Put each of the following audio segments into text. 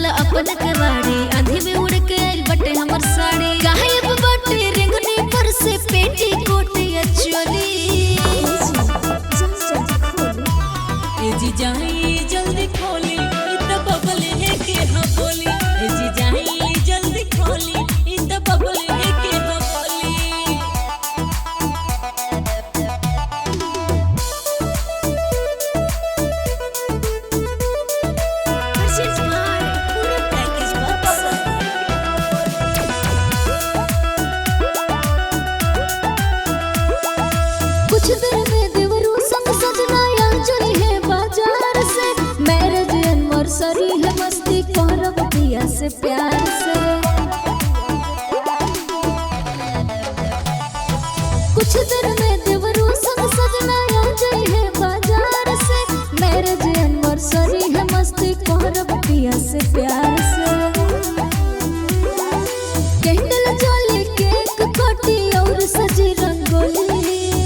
खोला अपन कवाड़ी आंधी में उड़ के आइल बटे हमर साड़ी गायब बटे रेंगनी पर से पेटी कोट या चोली ए जी जाई जल्दी खोली इ त बबल है के ह बोली ए जी जाई जल्दी खोली इ त बबल है के ह बोली Purchase by पूरा पैकेज बक्स कुछ देर में देवरू संग सजना या चली है बाजार से मैरिज एनिवर्सरी है मस्ती करब पिया से प्यार से कुछ देर में देवरू संग सजना या चली है बाजार से मैरिज एनिवर्सरी है मस्ती करब पिया से प्यार से कैंडल जले केक कटी और सजी रंगोली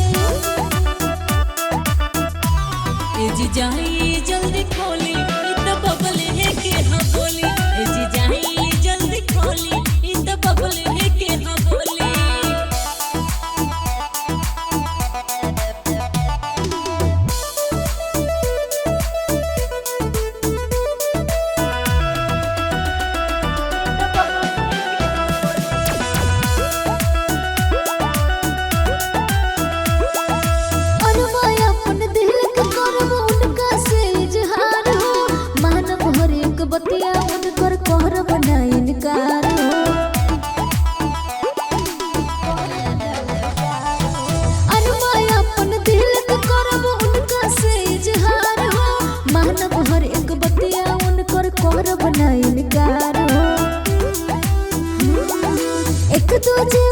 ए जी जाई जल्दी खोली इ त बबल है के ह बोली ए जी जाई जल्दी खोली इ त बबल है के ह बोली अरमाय अपन दिल के करब उनका से इजहार हो मानव हर एक बतिया उनकर करब ना इनकार हो अरमाय अपन दिल के करब उनका से इजहार हो मानव हर एक बतिया उनकर करब ना इनकार हो एक दूजे